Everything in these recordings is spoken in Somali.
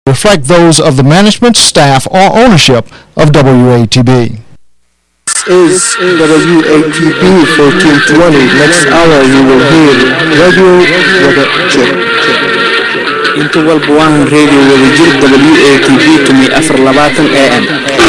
reflect those of the management, staff, or ownership of WATB. is WATB 1420. Next hour you will hear Radio Wadajir. inta walba waahan radio wadajir w a t v tumi afar labaatan a m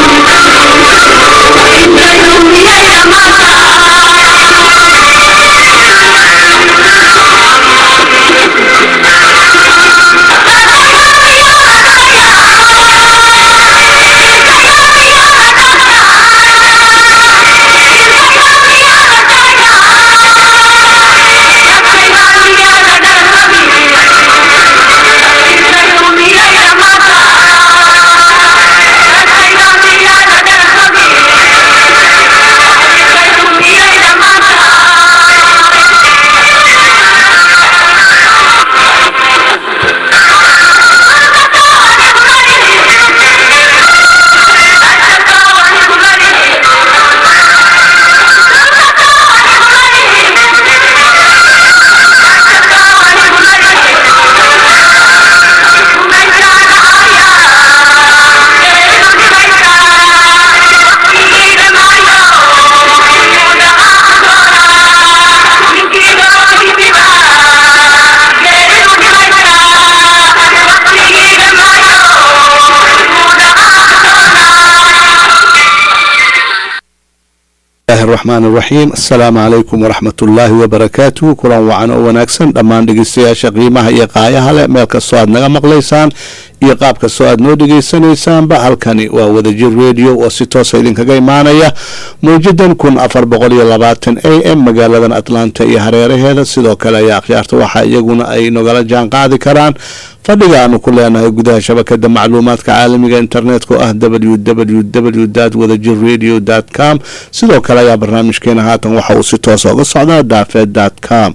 الرحمن الرحيم السلام عليكم ورحمة الله وبركاته كلان وعن oo wanaagsan dhammaan dhegeystayaasha qiimaha iyo qaayaha leh meel kastoo aad naga maqlaysaan iyo qaab kastoo aad noo dhegeysanaysaanba halkani waa wadajir radio oo si toosa idinkaga imaanaya mawjadan kun afar boqol iyo labaatan a m magaaladan atlanta iyo hareeraheeda sidoo kale ayaa akhyaarta waxa iyaguna ay nogala jaan qaadi karaan fadhiga aanu ku leenahay gudaha shabakada macluumaadka caalamiga internetka oo ah www wadajir radio com sidoo kale ayaa barnaamijkeena haatan waxa uu si toosa uga socdaa daafeed com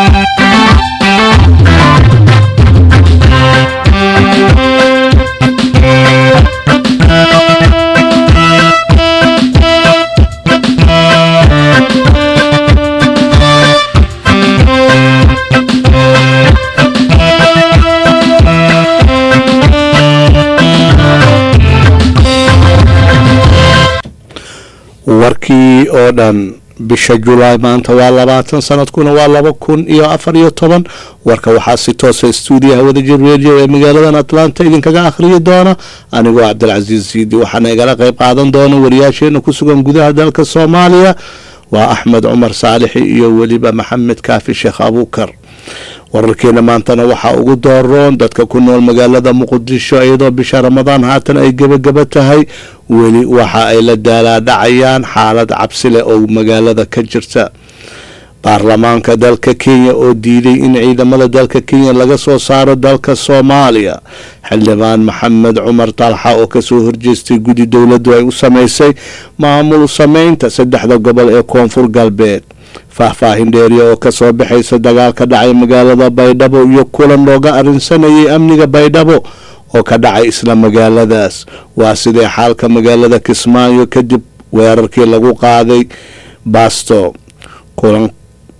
warkii oo dhan bisha julaay maanta waa labaatan sanadkuna waa laba kun iyo afar iyo toban warka waxaa si toosa stuudiyaha wadajir radio ee magaaladan atlanta idinkaga akhriyi doona anigoo cabdilcasiis siidi waxaana igala qayb qaadan doona wariyaasheena ku sugan gudaha dalka soomaaliya waa axmed cumar saalixi iyo weliba maxamed kaafi sheekh abuukar wararkeena maantana waxaa ugu dooroon dadka ku nool magaalada muqdisho iyadoo bisha ramadaan haatan ay gebagaba tahay weli waxa ay la daalaadhacayaan xaalad cabsi leh oo magaalada ka jirta baarlamaanka dalka kenya oo diiday in ciidamada dalka kenya laga soo saaro dalka soomaaliya xildhibaan maxamed cumar talxa oo kasoo horjeestay guddi dowladdu ay u sameysay maamul sameynta saddexda gobol ee koonfur galbeed faahfaahin dheeriya oo kasoo baxaysa dagaal ka dhacay magaalada baydhabo iyo kulan looga arrinsanayay amniga baydhabo oo ka dhacay isla magaaladaas waa sidee xaalka magaalada kismaayo kadib weerarkii lagu qaaday baasto kulan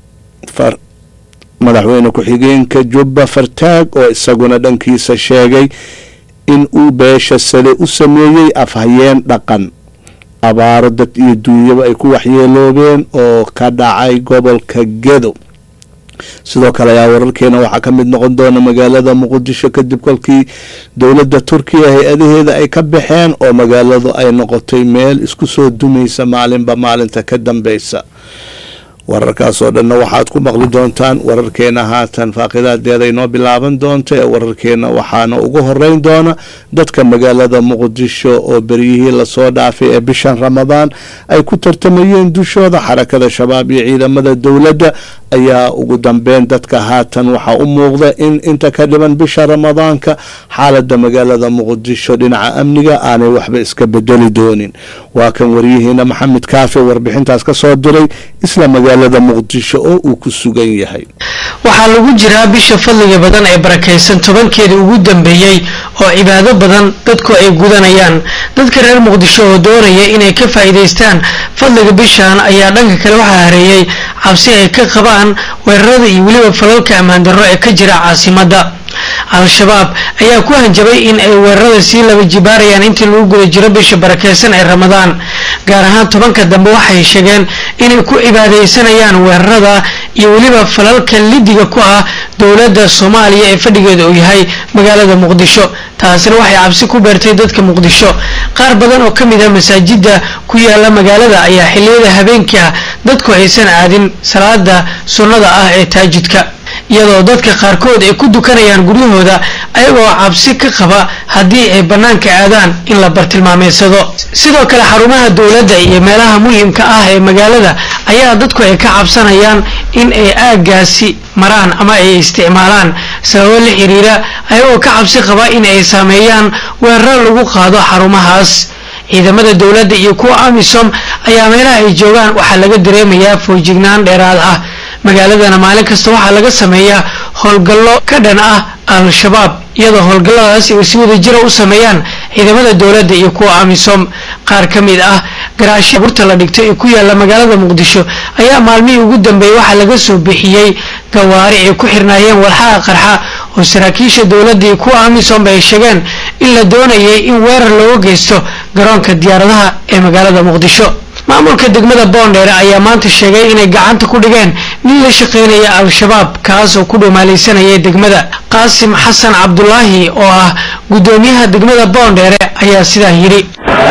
madaxweyne ku-xigeenka jubba fartaag oo isaguna dhankiisa sheegay in uu beesha sale u sameeyey afhayeen dhaqan abaaro dad iyo duunyaba ay ku waxyeeloobeen oo ka dhacay gobolka gedo sidoo kale ayaa wararkeena waxaa ka mid noqon doona magaalada muqdisho kadib kolkii dowladda turkiya hay-adaheeda ay ka baxeen oo magaaladu ay noqotay meel isku soo dumaysa maalinba maalinta ka dambeysa wararkaas oo dhanna waxaad ku maqli doontaan wararkeena haatan faaqidaadeeda inoo bilaaban doonta ee wararkeena waxaana ugu horeyn doona dadka magaalada muqdisho oo beryihii lasoo dhaafay ee bishan ramadaan ay ku tartamayeen dushooda xarakada shabaab iyo ciidamada dowladda ayaa ugu dambeyn dadka haatan waxaa u muuqda in inta ka dhiban bisha ramadaanka xaalada magaalada muqdisho dhinaca amniga aanay waxba iska bedeli doonin waa kan waryihiina maxamed kaafi warbixintaas ka soo diray isla magaalada muqdisho oo uu ku sugan yahay waxaa lagu jiraa bisha fadliga badan ee barakaysan tobankeedii ugu dambeeyey oo cibaado badan dadku ay gudanayaan dadka reer muqdisho oo doonaya inay ka faa'iidaystaan fadliga bishan ayaa dhanka kale waxaa hareeyey cabsi ay ka qabaan weerarada iyo weliba falalka ammaan darro ee ka jira caasimadda al-shabaab ayaa ku hanjabay in ay weerarada sii laba jibaarayaan intii lagu guda jiro bisha barakeysan ee ramadaan gaar ahaan tobanka dambe waxay sheegeen inay ku cibaadeysanayaan weerarada iyo weliba falalka lidiga ku ah dowladda soomaaliya ee fadhigeeda uu yahay magaalada muqdisho taasina waxay cabsi ku beertay dadka muqdisho qaar badan oo ka mid ah masaajida ku yaala magaalada ayaa xilliyada habeenkii ah dadku aysan aadin salaada sunnada ah ee taajidka iyadoo dadka qaarkood ay ku dukanayaan guryahooda ayagoo cabsi ka qaba haddii ay bannaanka aadaan in la bartilmaameysado sidoo kale xarumaha dowladda iyo meelaha muhiimka ah ee magaalada ayaa dadku ay ka cabsanayaan in ay aaggaasi maraan ama ay isticmaalaan sababo la xiriira ayagoo ka cabsi qaba in ay saameeyaan weeraro lagu qaado xarumahaas ciidamada dowladda iyo kuwa amisom ayaa meelaha ay joogaan waxaa laga dareemayaa foojignaan dheeraad ah magaaladana maalin kasta waxaa laga sameeyaa howlgallo ka dhan ah al-shabaab iyadoo howlgalladaas ay si wada jira u sameeyaan ciidamada dowladda iyo kuwa amisom qaar ka mid ah garaashya burta la dhigto ee ku yaala magaalada muqdisho ayaa maalmihii ugu dambeeyey waxaa laga soo bixiyey gawaari ay ku xirnaayeen walxaha qarxa oo saraakiisha dowladda iyo kuwa amisom ay sheegeen in la doonayay in weerar looga geysto garoonka diyaaradaha ee magaalada muqdisho maamulka degmada boondheere ayaa maanta sheegay inay gacanta ku dhigeen nin la shaqeynaya al-shabaab kaas oo ku dhumaalaysanaya degmada qaasim xasan cabdulaahi oo ah guddoomiyaha degmada boondheere ayaa sidaa yidhi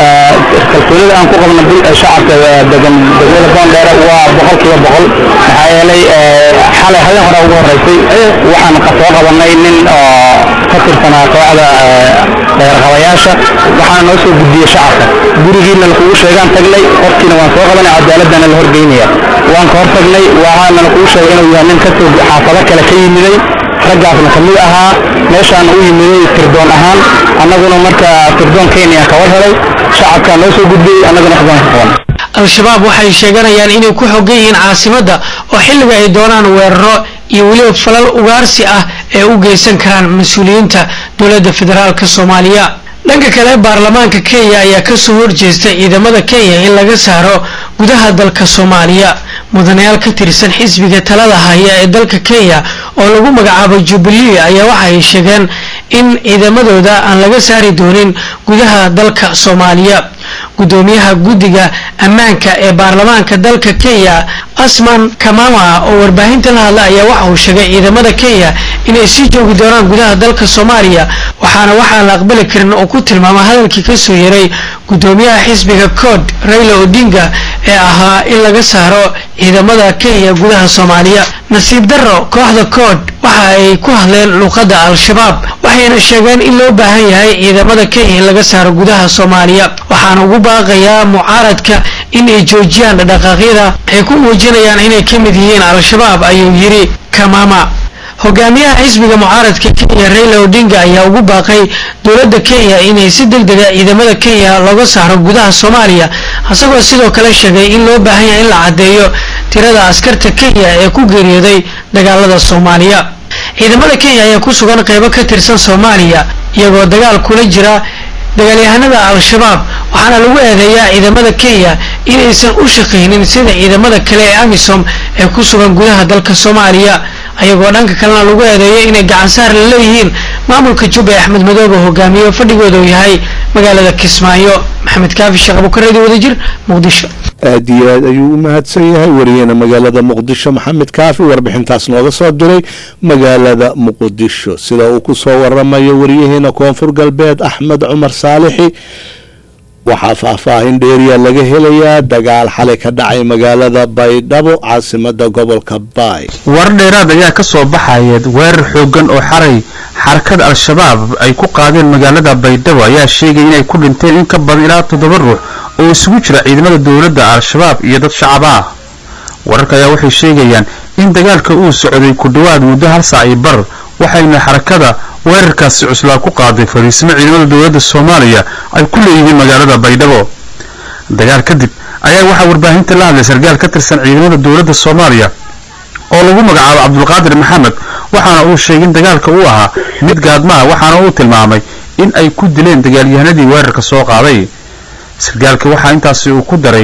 kalsoonida aan ku qabno shacabka degan degmada boondheere waa boqolkiiba boqol maxaa yeelay xalay habeen hore ugu horeysay waxaan soo qabanay nin oo ka tirsanaa kooxda dheerqabayaasha waxaana noo soo gudbiyey shacabka gurigiina lakugu sheegaan tagnay qofkiina waan soo qabanay cadaaladana la horgeynaya waan ka hor tagnay waxaana lakugu sheegay inuu yahay nin kasoo xaafado kale ka yimiday raggaasna ka mid ahaa meeshaan u yimiday tirdoon ahaan annaguna marka tirdoon kenya ka war helay shacabkaa noo soo gudbiyey annaguna xubaan ka qaban al-shabaab waxay sheeganayaan inay ku xogan yihiin caasimadda oo xilliga ay doonaan weeraro iyo weliba falal ugaarsi ah ee u geysan karaan mas-uuliyiinta dowladda federaalk soomaaliya dhanka kale baarlamaanka kenya ayaa kasoo horjeestay ciidamada kenya in laga saaro gudaha dalka soomaaliya mudanayaal ka tirsan xisbiga talada haya ee dalka kenya oo lagu magacaabo jubilee ayaa waxa ay sheegeen in ciidamadooda aan laga saari doonin gudaha dalka soomaaliya gudoomiyaha guddiga ammaanka ee baarlamaanka dalka kenya asman kamama oo warbaahinta la hadla ayaa waxa uu sheegay ciidamada kenya inay sii joogi doonaan gudaha dalka soomaaliya waxaana waxaan la aqbali karin oo ku tilmaama hadalkii kasoo yeray gudoomiyaha xisbiga cod raila odinga ee ahaa in laga saaro ciidamada kenya gudaha soomaaliya nasiib darro kooxda cod waxa ay ku hadleen luuqadda al-shabaab waxayna sheegeen in loo baahan yahay ciidamada kenya in laga saaro gudaha soomaaliya waxaana ugu baaqayaa mucaaradka in ay joojiyaan dhaqdhaqaaqyada ay ku muujinayaan inay ka mid yihiin al-shabaab ayuu yidhi kamama hogaamiyaha xisbiga mucaaradka kenya raila odinga ayaa ugu baaqay dowladda kenya inay si deg dega ciidamada kenya looga saaro gudaha soomaaliya isagoo sidoo kale sheegay in loo baahan yahay in la caddeeyo tirada askarta kenya ee ku geeriyooday dagaalada soomaaliya ciidamada kenya ayaa ku sugan qeybo ka tirsan soomaaliya iyagoo dagaal kula jira dagaalyahanada al-shabaab waxaana lagu eedeeyaa ciidamada kenya inaysan u shaqaynin sida ciidamada kale ee amisom ee ku sugan gudaha dalka soomaaliya ayagoo dhanka kalena lagu eedeeyo inay gacansaar la leeyihiin maamulka jubba ee axmed madoobe hogaamiyo fadhigooda uu yahay magaalada kismaayo maxamed kaafi sheekh abukareedi wadajir muqdisho aad iyo aad ayuu u mahadsan yahay wariyahena magaalada muqdisho maxamed kaafi warbixintaas nooga soo diray magaalada muqdisho sida uu ku soo waramayo wariyaheena koonfur galbeed axmed cumar saalixi waxaa faahfaahin dheeriya laga helayaa dagaal xalay ka dhacay magaalada baydhabo caasimada gobolka baay warar dheeraad ayaa ka soo baxaya weerar xoogan oo xaray xarakada al-shabaab ay ku qaadeen magaalada baydhabo ayaa sheegay inay ku dhinteen in ka badan ilaa toddoba ruux oo isugu jira ciidamada dowladda al-shabaab iyo dad shacab ah wararka ayaa waxay sheegayaan in dagaalka uu socday ku dhowaad muddo hal saac iyo bar waxayna xarakada weerarkaasi cuslaa ku qaaday fariisimo ciidamada dowladda soomaaliya ay ku leeyihiin magaalada baydhabo dagaal kadib ayaa waxaa warbaahinta la hadlay sarkaal ka tirsan ciidamada dowladda soomaaliya oo lagu magacaabo cabdulqaadir maxamed waxaana uu sheegay in dagaalka uu ahaa mid gaadmaha waxaana uu tilmaamay in ay ku dileen dagaalyahanadii weerarka soo qaaday sarkaalka waxaa intaasi uu ku daray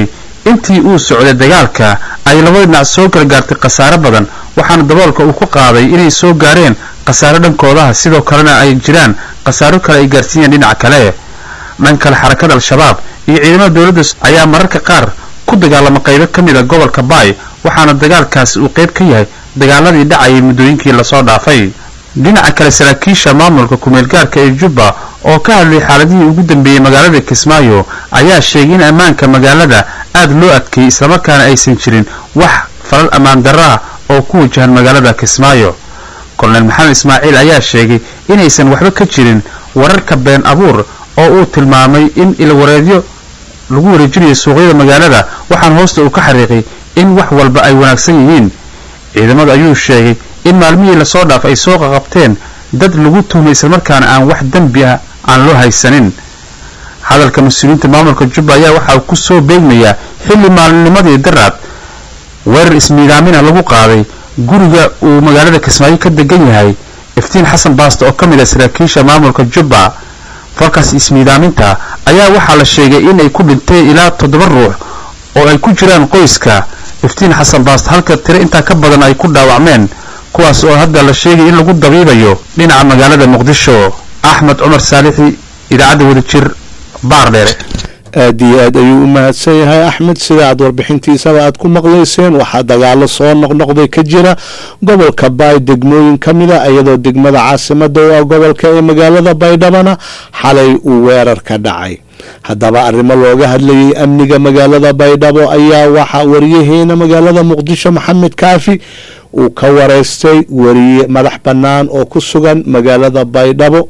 intii uu socday dagaalka ay labada dhinac soo gargaartay khasaare badan waxaana daboolka uu ku qaaday inay soo gaareen khasaare dhankoodaha sidoo kalena ay jiraan khasaaro kale ay gaarsiiyeen dhinaca kale dhan kale xarakada al-shabaab iyo ciidamada dowladda ayaa mararka qaar ku dagaalama qaybo ka mid a gobolka baay waxaana dagaalkaasi uu qayb ka yahay dagaaladii dhacayay muddooyinkii lasoo dhaafay dhinaca kale saraakiisha maamulka kumeelgaarka ee jubba oo ka hadlay xaaladihii ugu dambeeyey magaalada kismaayo ayaa sheegay in ammaanka magaalada aad loo adkeeyey islamarkaana aysan jirin wax falal ammaan darra ah oo ku wajahan magaalada kismaayo kolonel maxamed ismaaciil ayaa sheegay inaysan waxba ka jirin wararka been abuur oo uu tilmaamay in ilwareedyo lagu wareejinayo suuqyada magaalada waxaana hoosta uu ka xariiqay in wax walba ay wanaagsan yihiin ciidamadu ayuu sheegay in maalmihii lasoo dhaaf ay soo qaqabteen dad lagu tuhmay islamarkaana aan wax dembi ah aan loo haysanin hadalka mas-uuliyiinta maamulka jubba ayaa waxa uu ku soo beegmayaa xilli maalinimadii daraad weerar ismiidaamina lagu qaaday guriga uu magaalada kismaayo ka degan yahay iftiin xasan baasto oo ka mid ah saraakiisha maamulka jubba falkaas ismiidaaminta ayaa waxaa la sheegay in ay ku dhinteen ilaa toddoba ruux oo ay ku jiraan qoyska iftiin xasan baasto halka tiro intaa ka badan ay ku dhaawacmeen kuwaas oo hadda la sheegay in lagu dabiibayo dhinaca magaalada muqdisho axmed cumar saalixi idaacadda wadajir baar dheere aad iyo aad ayuu u mahadsan yahay axmed sida aad warbixintiisaba aad ku maqlayseen waxaa dagaalo soo noqnoqday ka jira gobolka baay degmooyin ka mid a iyadoo degmada caasimada u ah gobolka ee magaalada baydhabana xalay uu weerar ka dhacay haddaba arrimo looga hadlayay amniga magaalada baydhabo ayaa waxaa wariyaheena magaalada muqdisho maxamed kaafi uu ka wareystay wariye madax bannaan oo ku sugan magaalada baydhabo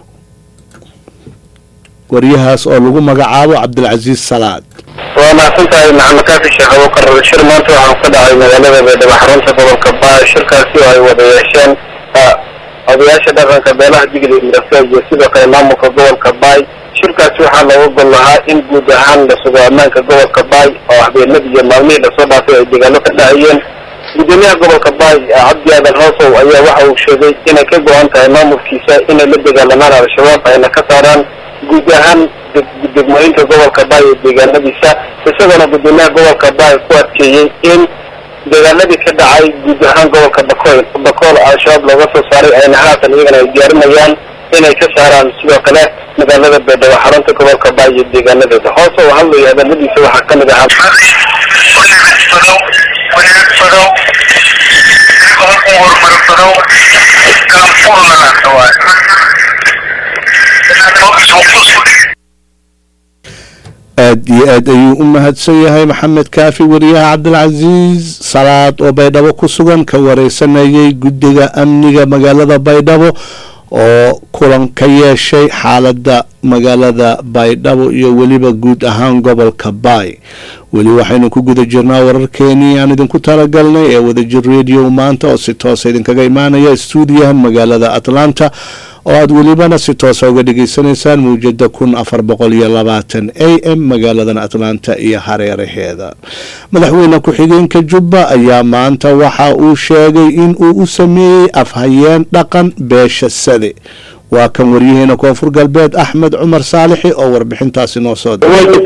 wariyahaas oo lagu magacaabo cabdilcasiis salaad waa mahadsan tahay maxamed kaafi sheekh abuukar shir maanta waxaa ka dhacay magaalada baydhabo xarunta gobolka baay shirkaasi oo ay wada yeesheen odayaasha dhaqanka beelaha digli mirase iyo sidoo kale maamulka gobolka baay shirkaasi waxaa looga gol lahaa in guud ahaan la sugo ammaanka gobolka baay oo habeenadii iyo maalmihii lasoo dhaafay ay dagaalo ka dhacayeen gudoomiyaha gobolka baay cabdi aadan hoosow ayaa waxa uu sheegay inay ka go-an tahay maamulkiisa inay la dagaalamaan al-shabaab ayna ka saaraan guud ahaan degmooyinka gobolka baay ee deegaanadiisa isagoona gudoomiyaha gobolka baay ku adkeeyey in dagaaladii ka dhacay guud ahaan gobolka bakool bakool al-shabaab looga soo saaray ayna haatan iyagana ay diyaarinayaan inay ka saaraan sidoo kale magaalada baydhabo xarunta gobolka baay iyo deegaanadeeda hoose oo hadlaya hadaladiisa waxaa ka mid ahaa aad iyo aad ayuu u mahadsan yahay maxamed kaafi wariyaha cabdilcasiis salaad oo baydhabo ku sugan ka wareysanayay guddiga amniga magaalada baydhabo oo kulan ka yeeshay xaaladda magaalada baydhabo iyo weliba guud ahaan gobolka baay weli waxaynu ku guda jirnaa wararkeenii aan idinku talagalnay ee wadajir radio maanta oo si toosa idinkaga imaanaya stuudiyaha magaalada atlanta oo aada welibana si toosa uga dhageysanaysaan mawjada kun afar boqol iyo labaatan a m magaaladan atlanta iyo hareeraheeda madaxweyne ku-xigeenka jubba ayaa maanta waxa uu sheegay in uu u sameeyey afhayeen dhaqan beesha sade waa kan waryaheena koonfur galbeed axmed cumar saalixi oo warbixintaasi noo soo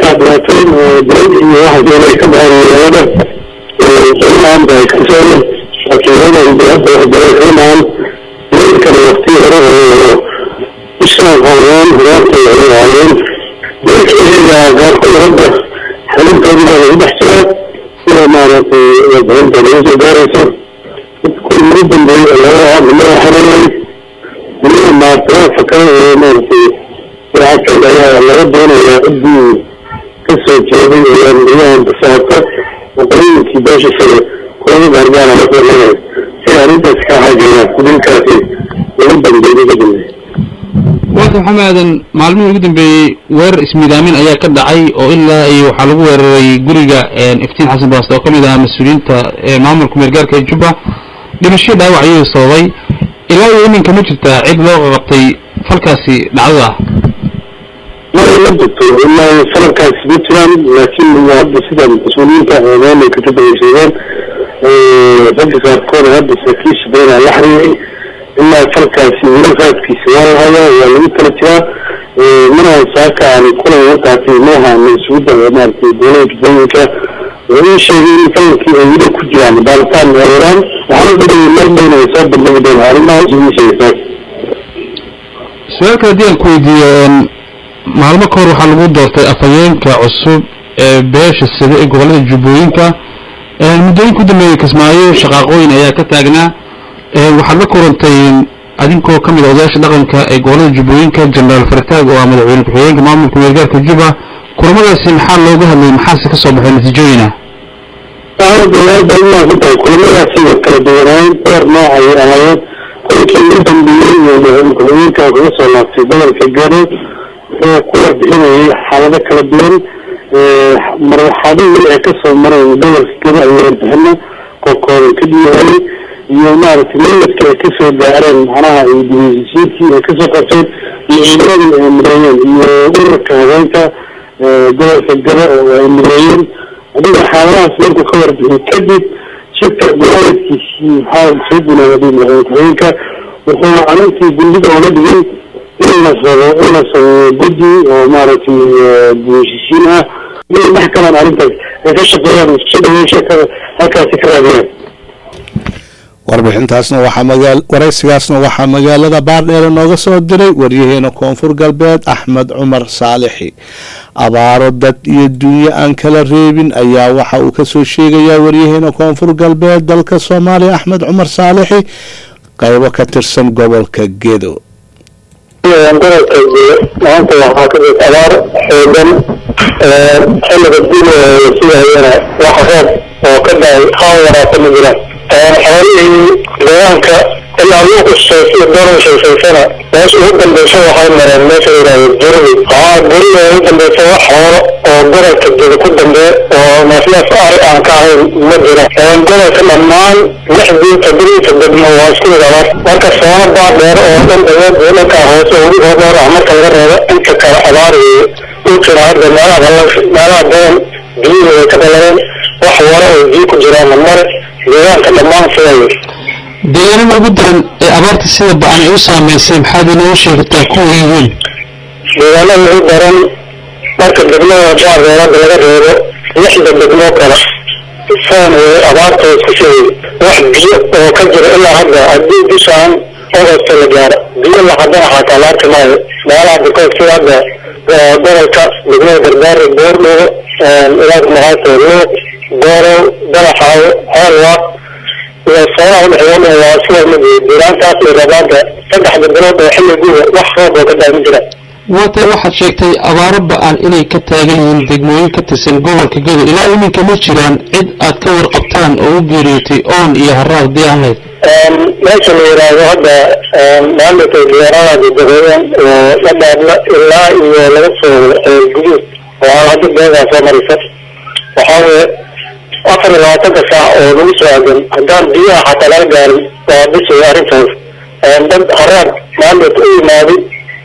ishaaqaayeen horaantay ahaayeen dalkeeda qaarkood hadda xalintoodii baa lagu dhex jiraa sida maaragtay warbixinta lagu soo gaarayso kuwii ugu dambeeyey laga hadlaa xalinay weliba maartiraadka kale ee maaragtay lacagteed ayaa laga doonayaa ciddii ka soo jeeday ayaa guryahan basaata waqooyinkii beesha sare kulama gaargaara la kulmanaya si arrintaas ka xaajina dilkaasi lagu dambeeyey ka dambeeyey walka maxamed aadan maalmihii ugu dambeeyey weerar ismiidaamin ayaa ka dhacay oo ilaa iyo waxaa lagu weeraray guriga iftiin xasan baaste oo ka mid ahaa mas-uuliyiinta maamulka meergaarka ee jubba dhimasho dhaawac ayuu sababay ilaa iyo iminka ma jirtaa cid loo qabtay falkaasi dhacdada ah mara ma jirto ilaa falalkaasi ma jiraan laakiin waa hadda sida mas-uuliyiinta eedeena ka tabaysheegeen ragga qaarkood hadda saraakiisha beena la xiriiray ilaa falkaasi weli raadkiisa waa la hayaa waa lagu tala jiraa mana saaka aan kulan markaasi nooha mas-uudda maaragtay dowlada jubooyinka wuxuu ii sheegay in falankii ay weli ku jiraan baaritaan heeraan waxaana dhigay mar dhowna ay soo bandhigi doona arrimahaas ii sheegay su-aalka haddii aan ku weydiiyo maalmo ka hor waxaa lagu doortay afhayeenka cusub ee beesha sida ee gobolada jubbooyinka muddooyinka u dambeeyey kismaayo shaqaaqooyin ayaa ka taagnaa waxaad la kurantay adinkoo ka mid a odayaasha dhaqanka ee gobolada jubbooyinka jenaraal fartaag oo ah madaxweyne ku-xigeenka maamulka meergaarka juba kulamadaasi maxaa looga hadlayay maxaase ka soo baxay natiijooyina kulamadaasi way kala duwanaayen door nooc ayay ahaayeen kolkii ugu dambeeyey iyo madaxweyne ku-xigeenka kaga soo laabtay gobolka gado wuxuu ku warbixinayay xaalado kala duwan marxaladii ay kasoo mareen gobolka gado ayay warbixino kookooban ka dhiyaayay iyo maaragtay meladka ay kasoo gaareen macnaha dibasisiintii ay kasoo qabteen iyo ciidamadii ay mideeyeen iyo ururka haweenka gobolka gado oo ay mideeyeen adiga xaaladahaas markuu ka warbixiyey kadib shirka mucaaradkiisii waxaa soo gunaaday madaxweyne ku-xigeenka wuxuu arintii gundida oola dhigay in la sabo in la sameeyo guddi oo maaragtay dibasisiin ah inay dhex galaan arrintaas ay ka shaqeeyaan isku dhaweysha halkaasi ka raadiyaan warbixintaasna waxaa magaa waraysigaasna waxaa magaalada baardheere nooga soo diray waryaheena koonfur galbeed axmed cumar saalixi abaaro dad iyo dunyo aan kala reebin ayaa waxa uu kasoo sheegayaa waryaheena koonfur galbeed dalka soomaaliya axmed cumar saalixi qaybo ka tirsan gobolka gedo gobolka maanta waxaa ka jira abaar xoogan xilliga dina sugayana wax roob oo ka dhacay haan waraata ma jiraan xoolihii deegaanka ilaa luuqa sheesiyo doran sheesaysana meesha ugu dambeysa waxay mareen meesha yidhahdo guridi waxaa gurida ugu dambeysa wax xoolo oo gobolka jeda ku dambeeya oo naasnaas ari aan ka ahayn ma jira gobolka dhammaan lixdii toddobiisa degmo waa isku mid abaar marka soona baa dheer oo dhan awood dhanka hoose ugu hoodhoor ah marka laga reebo inta kale abaar weeye u jira hadda meelaha meelaha badan biyihii way ka dhalareen wax wara oo biyo ku jiraanna mare deegaanka dhammaan sidayo deegaanada ugu daran ee abaarta sida ba-an ay u saameysay maxaad inoogu sheegtaa kuwa yihiin deegaanada ugu daran marka degmada baadeerada laga reebo lixda degmo kale saan way abaarta isku sheegay wax biyo oo ka jira ilaa hadda haddii bishaan ogosta la gaaro biyo lacadana xataa la arki maayo meelaha bukood sida hadda gobolka degmada gardaari boordhogo ilaas maxaase luuq goorow dalaxaawo xoolwaaq iyo soonaha udhexeeya waa sida mid diraantaas iyo rabaanta saddexda bilood oo xilli guba wax roob oo ka daa ma jira waata waxaad sheegtay abaaro ba-an inay ka taagan yihiin degmooyin ka tirsan gobolka gedo ilaa iminka ma jiraan cid aad ka warqabtaan oo u geeriyootay oon iyo haraad dii aan lahayd meesha la yidhaahdo hadda maalinka diyaarada dadaweyan oo la dhaabla ilaa iyo laga soo guduud oo hadda beegaa soo marisa waxaa weye afar iyo labaatanka saac oo lagu soo aadan haddaan biyaha xataa laga gaarin waa bisay arrintaas dad haraad maalinka u yimaaday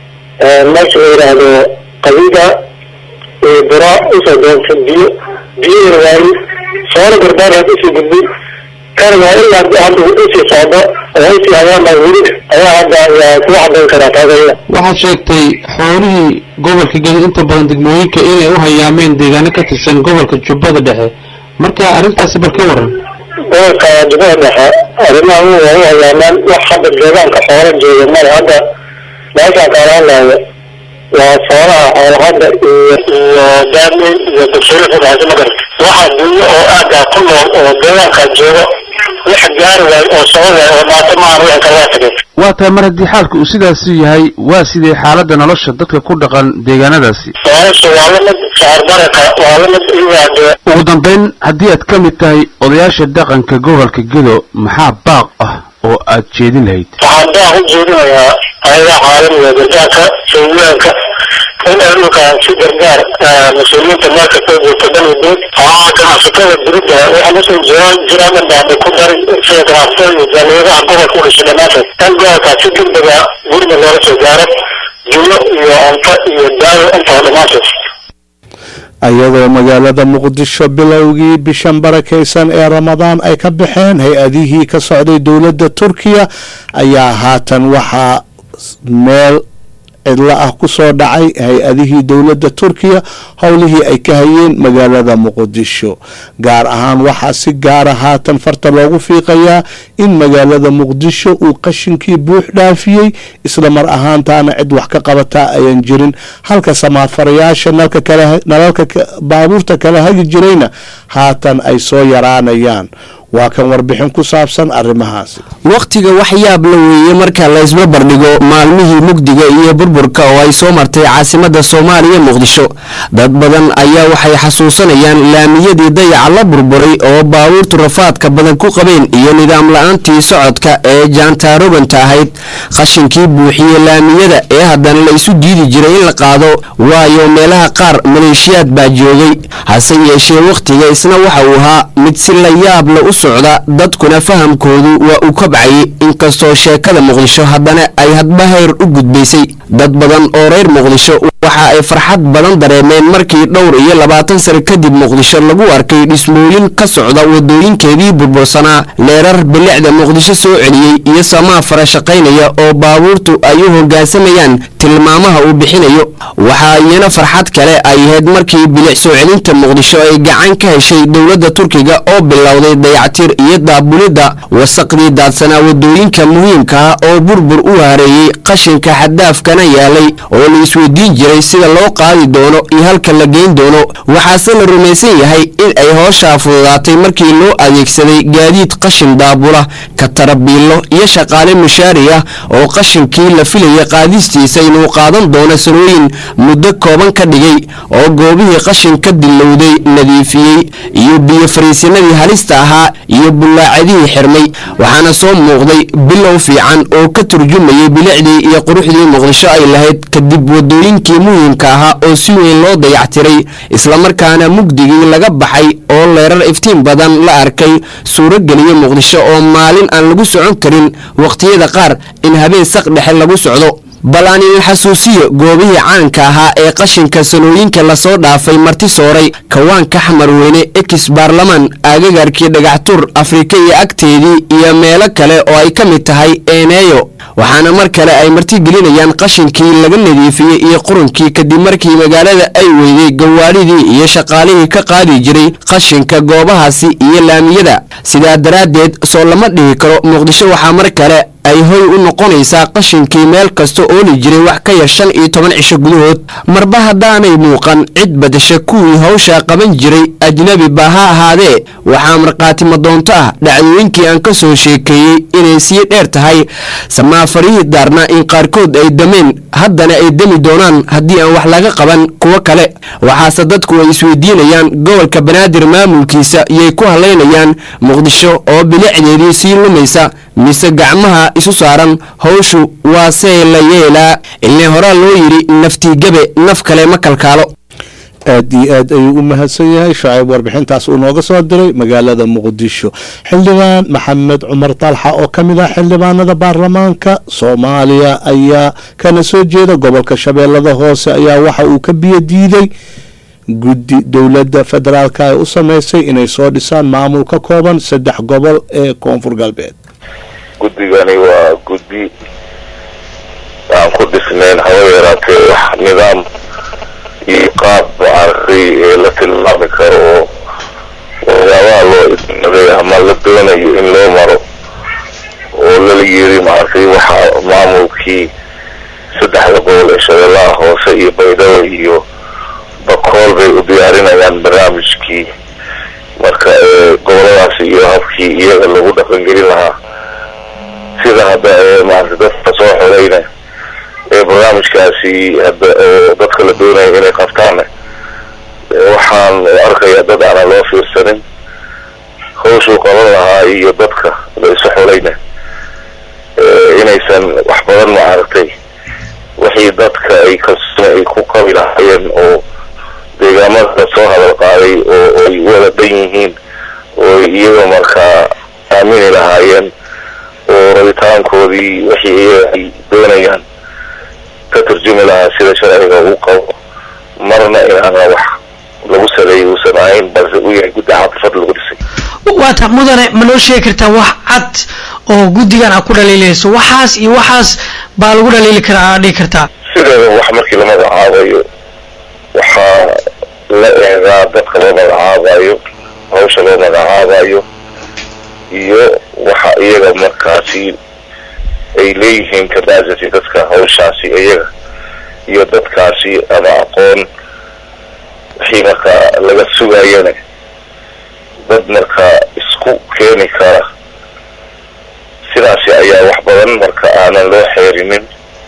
meesha la yidhaahdo qabiga iyo bura usoo doontay biyo biyihii waayi soona garbaar usii gudbay kan waa ilaa hadda usii socdo oo usii hayaanba weli ayaa hadda ku cadayn karaa taagaya waxaad sheegtay xoolihii gobolka gedo inta badan degmooyinka inay u hayaameen deegaano ka tirsan gobolka jubbada dhexe marka arrintaasi bal ka waran gobolka jubbada dhexe arrimaha u waa u hayaamaan wax hadda deegaanka xoola jooga male hadda meeshaan kaalaanlaayo waa soonaha xoolahadda iyo iyo daamey iyo bulshada sadexsi magar waxaa dunya oo aagaa ku nool oo deegaanka jooga wax gaari waayo oo socon waayo oo dhaato maahan wixii kale waa tagay waa tahay mar haddii xaalku uu sidaasi yahay waa sidee xaaladda nolosha dadka ku dhaqan deegaanadaasi nolosha waa la mid shacar baraka waa la mid iyaade ugu dambayn haddii aad ka mid tahay odayaasha dhaqanka gobolka gedo maxaa baaq ah oo aad jeedin lahayd waxaan baa u jeedinayaa ayaga caalamiga gargaarka sooyaanka in ay dhulkaan si gargaar mas-uuliyiinta meelka soo joogta dhan udood haa ganacsatada dibadda waxaa usoo jiraan jiraan dhanbaaba ku daray sida ganacsatada iyo jaaliyadaha gobolka u dhashay dhammaantood in gobolkaa si degdega guriga loola soo gaaro jumlo iyo cunto iyo daawo intaba dhammaantood iyadoo magaalada muqdisho bilowgii bishan barakaysan ee ramadaan ay ka baxeen hay-adihii ka socday dowladda turkiya ayaa haatan waxaa meel cidlo ah ku soo dhacay hay-adihii dowladda turkiya howlihii ay ka hayeen magaalada muqdisho gaar ahaan waxaa si gaara haatan farta loogu fiiqayaa in magaalada muqdisho uu qashinkii buux dhaafiyey isla mar ahaantaana cid wax ka qabataa ayan jirin halka samaafarayaasha nalalka baabuurta kala hagi jirayna haatan ay soo yaraanayaan waa kan warbixin ku saabsan arrimahaasi wakhtiga wax yaab la weeye marka la isbarbardhigo maalmihii mugdiga iyo burburka oo ay soo martay caasimadda soomaaliya muqdisho dad badan ayaa waxay xasuusanayaan laamiyadii dayaca la burburay oo baabuurtu rafaadka badan ku qabeen iyo nidaam la-aantii socodka ee jaantaaroganta ahayd qashinkii buuxiye laamiyada ee haddana la isu diidi jiray in la qaado waayo meelaha qaar maleeshiyaad baa joogay hase yeeshee wakhtiga isna waxa uu ahaa mid si la yaab la u socda dadkuna fahamkoodu waa uu kobcayay inkastoo sheekada muqdisho haddana ay hadba heer u gudbaysay dad badan oo reer muqdisho waxa ay farxad badan dareemeen markii dhowr iyo labaatan sano kadib muqdisho lagu arkay dhismooyin ka socda wadooyinkeedii burbursanaa leerar bilicda muqdisho soo celiyey iyo samaa fara shaqaynaya oo baabuurtu ay u hoggaansamayaan tilmaamaha uu bixinayo waxaa iyana farxad kale ay ahayd markii bilic soo celinta muqdisho ay gacan ka heshay dowladda turkiga oo bilowday dayactir iyo daabulidda wasaqdii daadsanaa wadooyinka muhiimka ah oo burbur u hareeyey qashinka xaddaafkana yaalay oo la isweydiin jiray sida loo qaadi doono iyo halka la geyn doono waxaase la rumaysan yahay in ay hooshaa fududaatay markii loo adeegsaday gaadiid qashin daabula katarabiilo iyo shaqaale mushaari ah oo qashinkii la filayay qaadistiisa inuu qaadan doono sanooyin muddo kooban ka dhigay oo goobihii qashin ka dilowday nadiifiyey iyo biyo fariisinadii halista ahaa iyo bullaacadihii xirmay waxaana soo muuqday bilow fiican oo ka turjumayay bilicdii iyo quruxdii muqdisho ay lahayd kadib wadooyinkii muhiimka ahaa oo si weyn loo dayactiray islamarkaana mugdigii laga baxay oo leerar iftiin badan la arkay suurogeliya muqdisho oo maalin aan lagu socon karin wakhtiyada qaar in habeen saq dhexe lagu socdo bal aan idin xasuusiyo goobihii caanka ahaa ee qashinka sanooyinka lasoo dhaafay marti sooray kawaanka xamarweyne ekis baarlamaan aagagarkii dhagaxtur afrika iyo agteedii iyo meelo kale oo ay ka mid tahay eeneeyo waxaana mar kale ay martigelinayaan qashinkii laga nadiifiyey iyo qurunkii kadib markii magaalada ay weyday gawaadhidii iyo shaqaalihii ka qaadi jiray qashinka goobahaasi iyo laamiyada sidaa daraaddeed soo lama dhihi karo muqdisho waxaa mar kale ay hoy u noqonaysaa qashinkii meel kasta ooli jiray wax ka yar shan iyo toban cisho gudahood marba haddaanay muuqan cid badasha kuwii hawshaa qaban jiray ajnebi ba ha ahaadee waxaa markhaati madoonto ah dhacdooyinkii aan ka soo sheekeeyey inay sii dheer tahay samaafarihii daarna in qaarkood ay dameen haddana ay demi doonaan haddii aan wax laga qaban kuwo kale waxaase dadku ay isweydiinayaan gobolka banaadir maamulkiisa iyay ku halaynayaan muqdisho oo bilicdeedii sii lumaysa mise gacmaha isu saaran hawshu waa see la yeelaa ilne horaa loo yidhi naftiigabe naf kale ma kalkaalo aad iyo aad ayuu u mahadsan yahay shacayb warbixintaas uu nooga soo diray magaalada muqdisho xildhibaan maxamed cumar talxa oo ka mid ah xildhibaanada baarlamaanka soomaaliya ayaa kana soo jeeda gobolka shabeellada hoose ayaa waxa uu ka biyo diiday guddi dowladda federaalka ay u sameysay inay soo dhisaan maamul ka kooban saddex gobol ee koonfur galbeed guddigani waa guddi aan ku dhisnayn haba yaraatee wax nidaam iyo qaab maaragtay ee la tilmaami karo oo waxyaabaha loo idmaday ama la doonayo in loo maro oo lala yiri maaragtay waxa maamulkii saddexda gobol ee shabeellaha hoose iyo baydhabo iyo bakool bay u diyaarinayaan barnaamijkii marka goboladaas iyo habkii iyaga lagu dhaqangelin lahaa sida hadda maarata dadka soo xoreyna ee barnaamijkaasi hadda oo dadka la doonaya inay qabtaan waxaan arkayaa dad aanan loo fiirsanin hawshuu qaban lahaa iyo dadka la isu xoreyna inaysan wax badan maaragtay wixii dadka ay kalsooni ay ku qabi lahaayeen oo deegaamada soo hadal qaaday oo ay wada dhan yihiin oo iyaga markaa aamini lahaayeen oo rabitaankoodii wixii iyaga ay doonayaan ka turjumi lahaa sida sharciga uu qabo marna inaana wax lagu saleeyay uusan ahayn balse uu yahay guddi caafifad lagu dhisay waata mudane ma noo sheegi kartaa wax cad oo guddigan aad ku dhaliilayso waxaas iyo waxaas baa lagu dhaliili karaa aad dhihi kartaa si sideeda wax markii la magacaabayo waxaa la eegaa dadka loo magacaabayo hawsha loo magacaabayo iyo waxa iyaga markaasi ay leeyihiin capacity dadka hawshaasi iyaga iyo dadkaasi ama aqoon wixii markaa laga sugayana dad markaa isku keeni kara sidaasi ayaa wax badan marka aanan loo xeerinin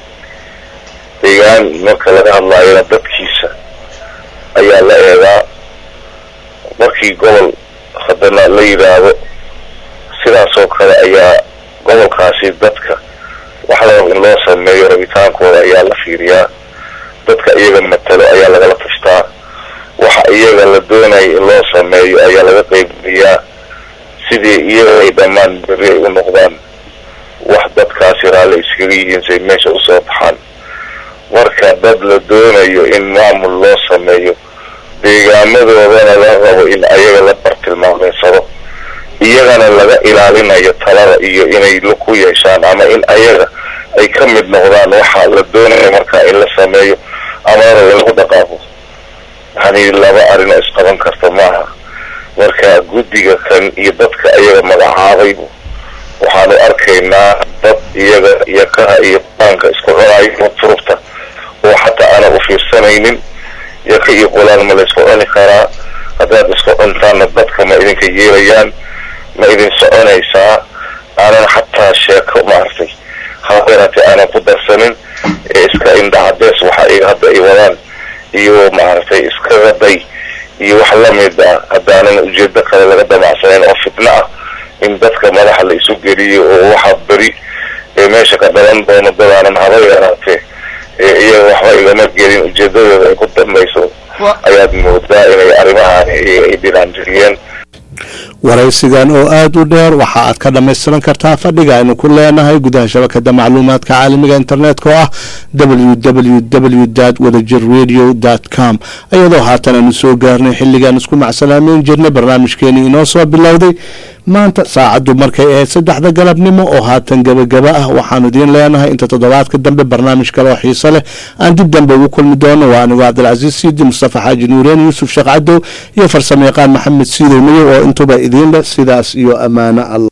deegaan marka laga hadlaayona dadkiisa ayaa la eegaa markii gobol haddana la yidhaahdo sidaasoo kale ayaa gobolkaasi dadka wax la rabo in loo sameeyo rabitaankooda ayaa la fiiriyaa dadka iyaga matalo ayaa lagala tashtaa waxa iyaga la doonaya in loo sameeyo ayaa laga qeybgeliyaa sidii iyaga ay dhammaan berri ay u noqdaan wax dadkaasi raalli iskaga yihiin say meesha usoo baxaan marka dad la doonayo in maamul loo sameeyo deegaamadoodana la rabo in ayaga la bartilmaameysado iyagana laga ilaalinayo talada iyo inay ku yeeshaan ama in ayaga ay ka mid noqdaan waxa la doonayo marka in la sameeyo ama la rabo in lagu dhaqaaqo yani laba arrin oo isqaban karta maaha marka guddiga kan iyo dadka ayaga magacaabay waxaanu arkaynaa dad iyaga iyo kaha iyo baanka isku cunayo furufta oo xataa aanan u fiirsanaynin yaka iyo qulaan ma la isku cuni karaa haddaad isku cuntaanna dadka ma idinka yeelayaan ma idin soconaysaa aanan xataa sheeko maaragtay habeeraatee aanan ku darsanin ee iska indhacadees waxa iyaga hadda ay wadaan iyo maaragtay iskaga day iyo wax lamid ah haddaanan ujeedo kale laga damacsanayn oo fitno ah in dadka madaxa la isu geliyo oo waxa beri ee meesha ka dhalan doono dadaanan haba yaraatee ee iyaga waxba igama gelin ujeedadooda ay ku dambayso ayaad moodaa inay arrimahaani ay dhinaanjiriyeen waraysigan oo aada u dheer waxa aad ka dhammaystiran kartaa fadhiga aynu ku leenahay gudaha shabakada macluumaadka caalamiga internetka oo ah www wadajir radio com iyadoo haatan aanu soo gaarnay xilligaan isku macsalaameyn jirnay barnaamijkeenii inoo soo bilowday maanta saacaddu markay ahayd saddexda galabnimo oo haatan gebagaba ah waxaanu idiin leenahay inta toddobaadka dambe barnaamij kale oo xiiso leh aan dib dambe ugu kulmi doono waa anigoo cabdilcasiis siidi mustafa xaaji nuureen yuusuf sheekh cadow iyo farsamo yaqaan maxamed siidow madow oo intuba idiin leh sidaas iyo ammaano allah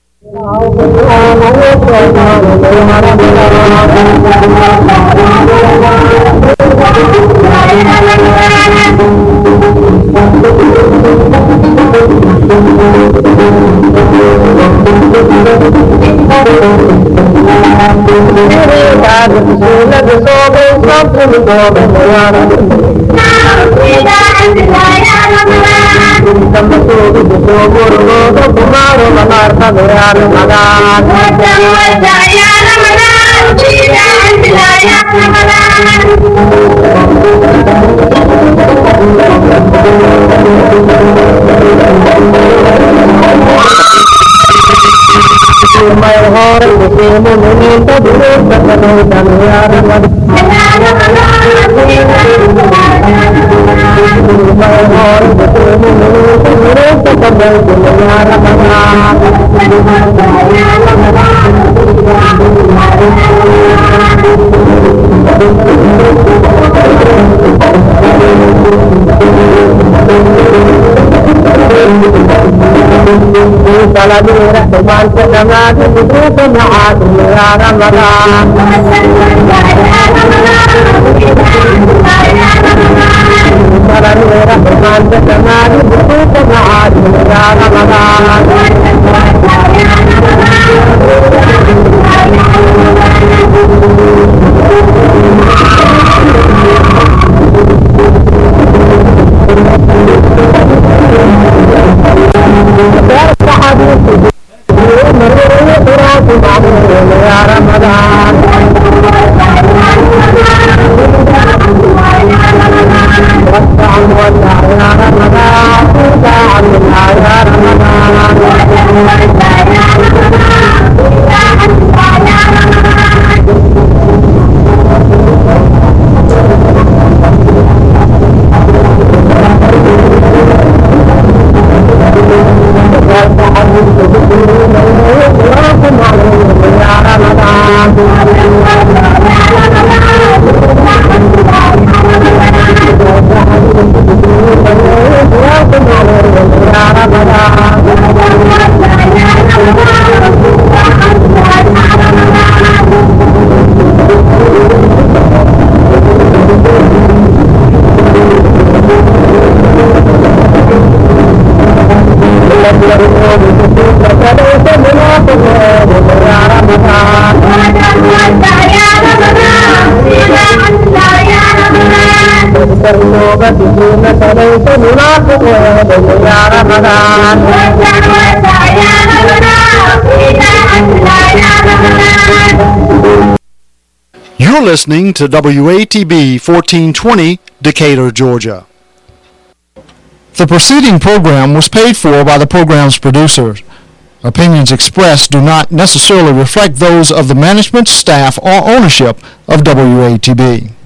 Ramadan You're listening to WATB 1420, Decatur, Georgia. The preceding program was paid for by the program's producers. Opinions expressed do not necessarily reflect those of the management, staff, or ownership of WATB.